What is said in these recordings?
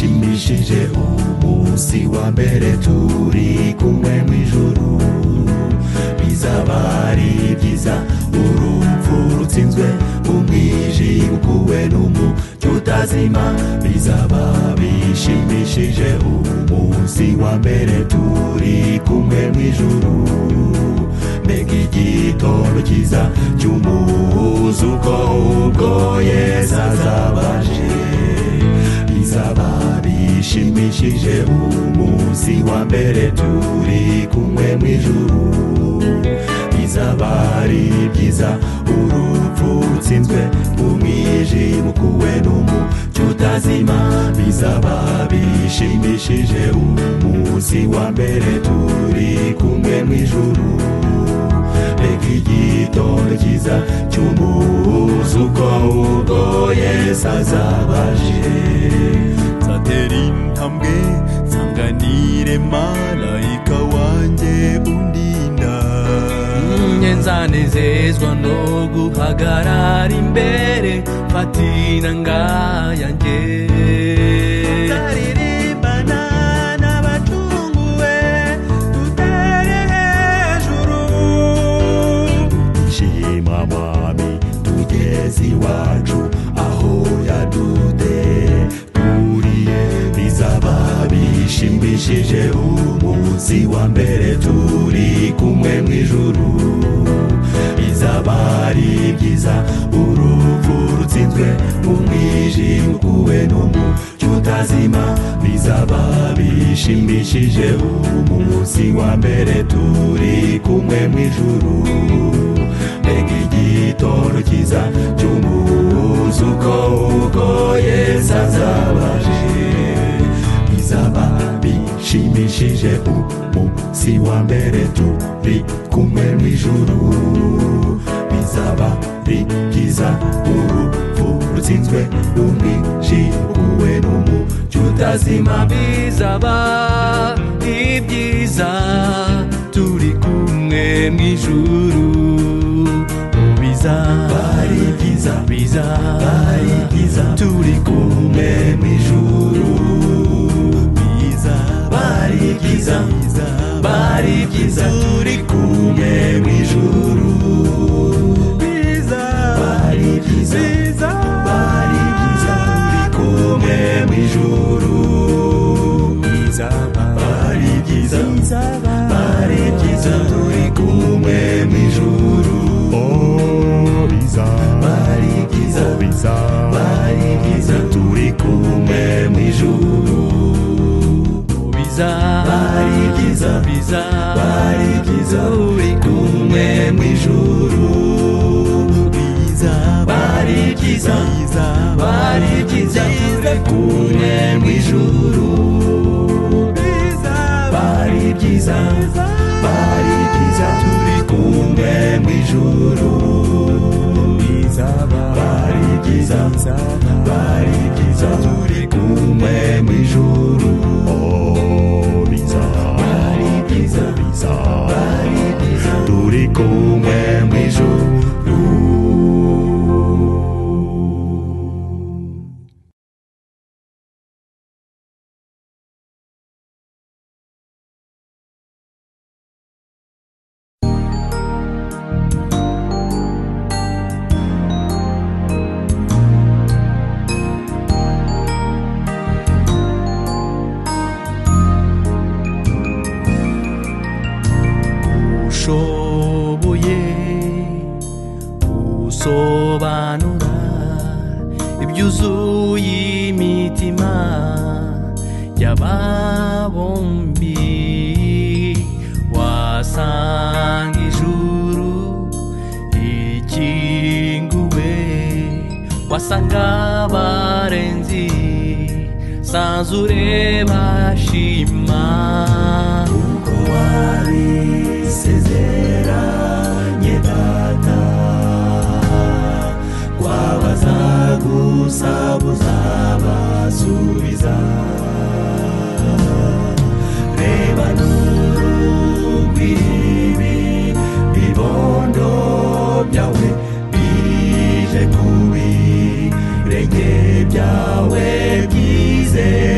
duhesheje umunsi wa mbere turi kumwe mu ijuru bizaba ari byiza urupfu rutsinzwe umwijima ukuwe n'umucyo utazima bizaba bishimishije umunsi wa mbere turi kumwe mu ijuru mbega igitondo cyiza cy'umuzuko ubwo yesu azabaje bizaba bishimishije umunsi wa mbere turi kumwe mu ijuru bizaba ari byiza urupfu rutsinzwe umwijima ukuwe n'umucyo utazima bizaba bishimishije umunsi wa mbere turi kumwe mu ijuru mbega igitondo cyiza cy'umuzuko ubwo yesu azabaje nzatera intambwe nsanganire malayika wanjye undinda nzanezezwa no guhagarara imbere fatina ngayanjye nzaririmbana n'abacunguwe dutere hejuru shima mwami tugeze iwacu aho yaduturiye bizaba bishimbishije umunsi wa mbere turi kumwe mu ijuru bizaba ari byiza urupfu rutsinzwe umwijima ukuwe n'umucyo utazima bizaba bishimishije umunsi wa mbere turi kumwe mu ijuru mbega igitondo cyiza cy'umuzuko ubwo yesu azabaje bizaba bishimishije umunsi wa mbere turi kumwe mu ijuru bizaba bikiza urupfu rutsinzwe umwijikuwe n'umucyo utazima bizaba ibyiza turi kumwe mu ijuru bizaba ari byiza bizaba ari byiza turi kumwe mu ijuru bizaba ari byiza bizaba ari byiza turi kumwe mu ijuru bizaba ari byiza bizaba ari byiza turi kumwe mu ijuru bizaba ari byiza bizaba ari byiza turi kumwe mu ijuru bizaba ari byiza bizaba ari byiza turi kumwe mu ijuru bizaba ari byiza bizaba ari byiza uri kumwe mu ijuru bizaba ari byiza bizaba ari byiza uri kumwe mu ijuru bizaba ari byiza bizaba ari byiza turi kumwe mu ijuru bizaba ari byiza bizaba ari byiza turi kumwe mu ijuru oh bizaba ari byiza bizaba ari byiza turi kumwe mu ijuru ushoboye gusobanura ibyuzuye imitima y'ababombi wasanga ijuru ikinguwe wasanga abarenzi sanzure bashima uko wabisezeranye data wabaza gusa buzabasubiza reba n'urugwiri bibondo byawe bije kubi renge byawe byizeye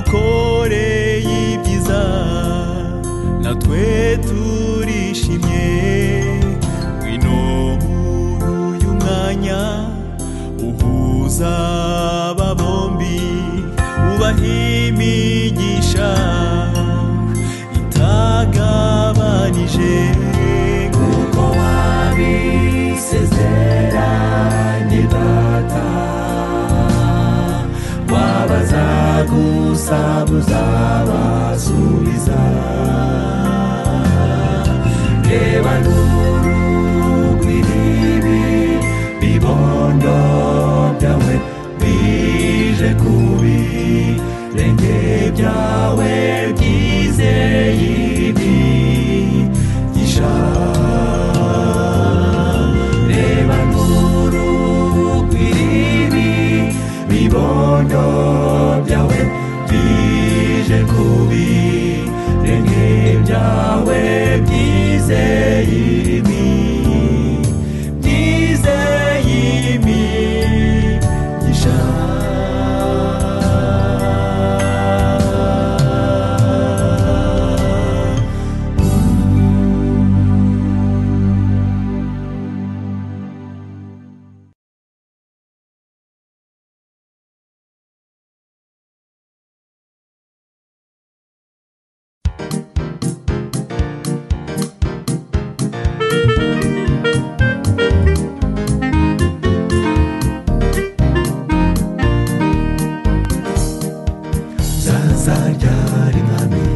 wadukoreye ibyiza natwe turishimye ngwino muri uyu mwanya uhuza aba bombi ubaha imigisha itagabanije kuko wabisezeranye data wabaza gusa muzabasubiza reba n'urugwiribi bibondo byawe bije kubi renge byawe byizeye ibi gisha reba nuru kwiribi bibondo byawe bije kubi renge byawe byize yimi byize yimi gishaka zazaryar mwami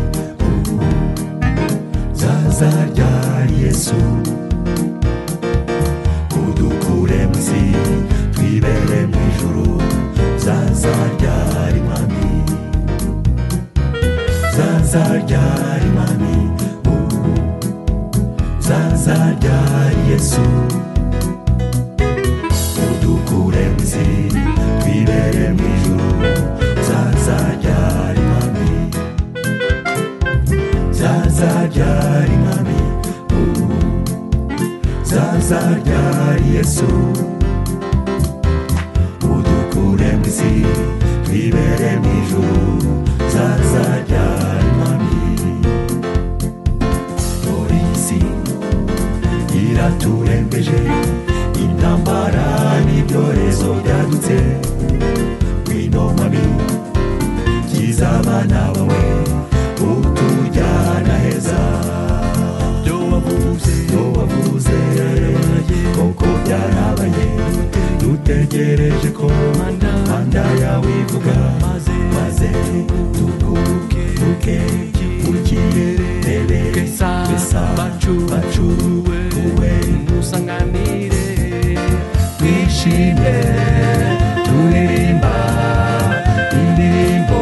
zazaryar yesu udukure mu isi twibere mu ijuru zazaryar mwami zazaryar mwami zazaryar yesu udukure mu isi twibere mu ijuru zazaryar mwami zazaryar mwami zazaryar yesu udukure mu isi twibere mu ijuru zazaryar mwami polisi iraturembeje intambara n'ibyorezo byadutse wino mwami kiza abana bawe utujyana heza byo wavuze byo wavuze koko byarabaye dutegereje ko manda yawe ivuga maze tuguruke tuke urikirere Besa, bacuwe, musanganire twishimye turirimba indirimbo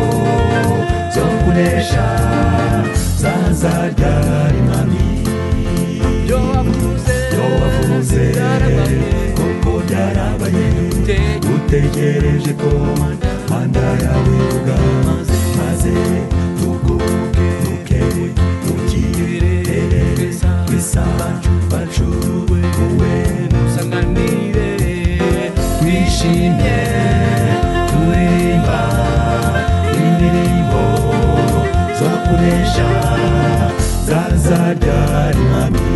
zo kunesha zazarya rimami ibyo wavuze iyo wavuze byarabaye. koko byarabaye Dute- utegereje ko manda yawe ivuga Maze- maze tuguke tuke tukirere Besa, bisa bacu wowe musanganire twishimye turirimba indirimbo zo kunesha zazaryari mami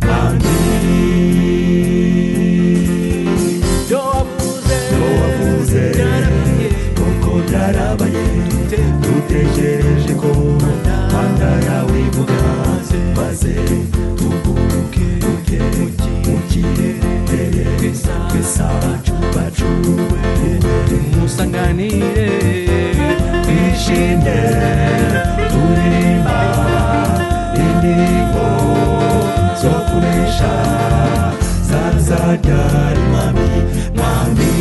mami ibyo wavuze iyo wavuze byarabaye. koko byarabaye dutegereje ko manda yawe ivuga maze tuguruke tuke mu kirere twese abacu bacu musanganire twishimye turirimba indirimbo zo kunesha zazaryari mami mami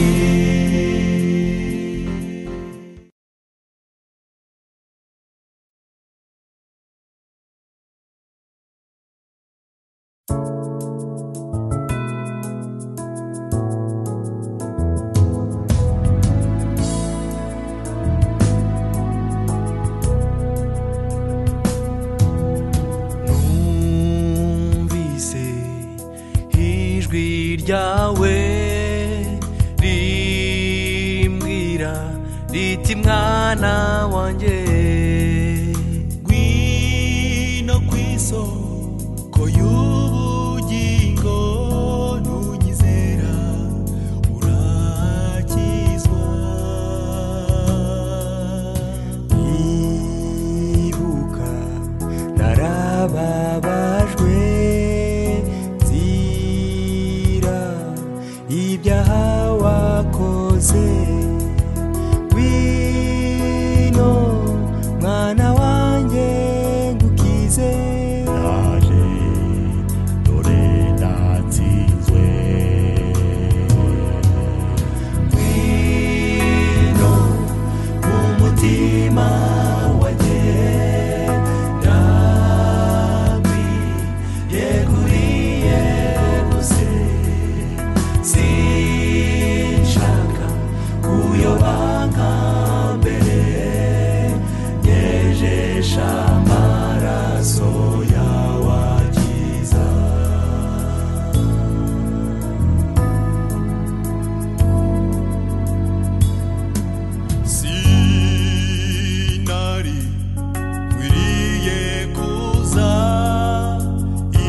numvise ijwi ryawe rimbwira riti mwana wanjye ngwino ku isoko y'ubugingo nunyizera urakizwa ibuka narababajwe nzira ibyaha wakoze ngwino mwana wanjye ngukize naje dore natsinzwe ngwino mu mutima wanjye ndami yeguriye gusa sinshaka kuyoba nka mbere nyejesha amaraso yawe akiza sinari nkwiriye kuza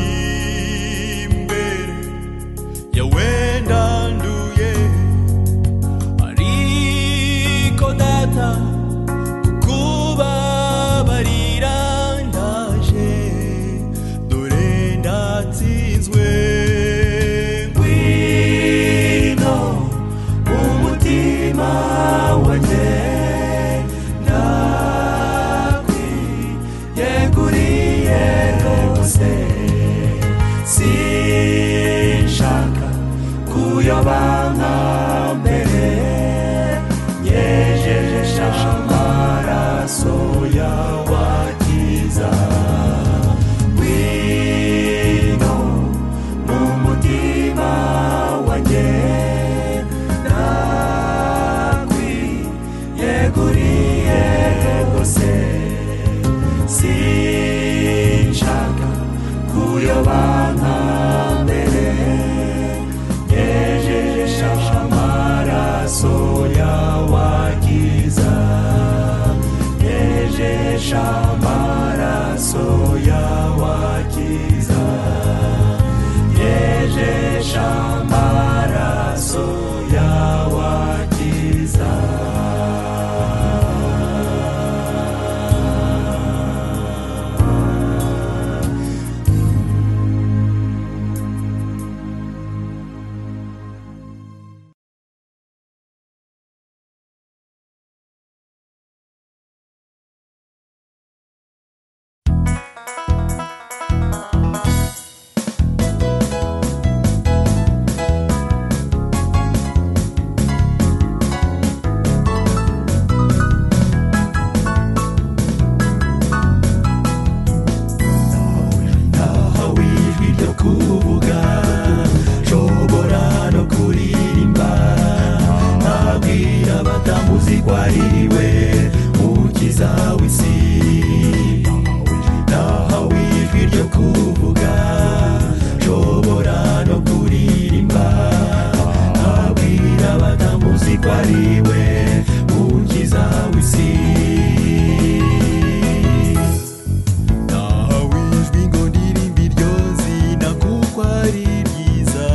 imbere yawe ndanduye ariko data kukubabarira ndaje dore ndatsinzwe ngwino umutima wanjye ndakwiyeguriye rwose sinshaka kuyoba nka mbere nyejeje amaraso yawe akiza wino mu mutima wanjye nakwiyeguriye rwose sinshaka kuyoba nka mbere nyejesha amaraso yawe akiza nyejesha amaraso yawe akiza nyejesha amaraso yawe akiza naho wijwi ryo kuvuga nshobora no kuririmba nabwira batamuzi ko ari we ukiza w'isi naho wijwi ryo kuvuga nshobora no kuririmba nabwira batamuzi ko ari we ukiza w'isi nawe ijwi ngo ndirimbe iryo zina kuko ari ryiza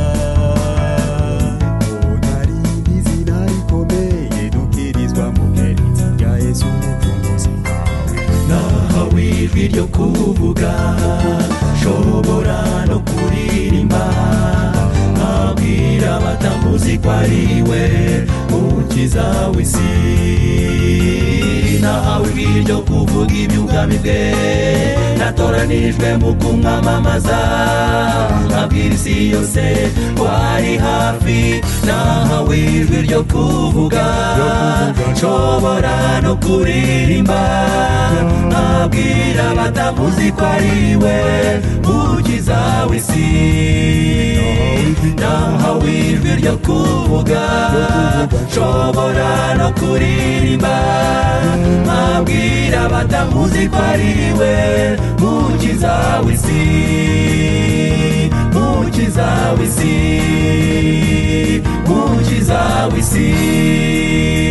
mbona ari n'izina rikomeye dukirizwa mu bwerekezi rya yesu umucunguzi nahawe ijwi ryo kuvuga nshobora no kuririmba nkabwira abatamuzi ko ari we mukiza w'isi nahawe ijwi ryo kuvuga iby'ubwami bwe natoranijwe mu kumwamamaza nkabwira isi yose ko ari hafi nahawe ijwi ryo kuvuga nshobora no kuririmba nkabwira abatamuzi ko ari we mukiza w'isi nahawe ijwi ryo kuvuga nshobora no kuririmba nkabwira abatamuzi ko ari we mukiza w'isi mukiza w'isi mukiza w'isi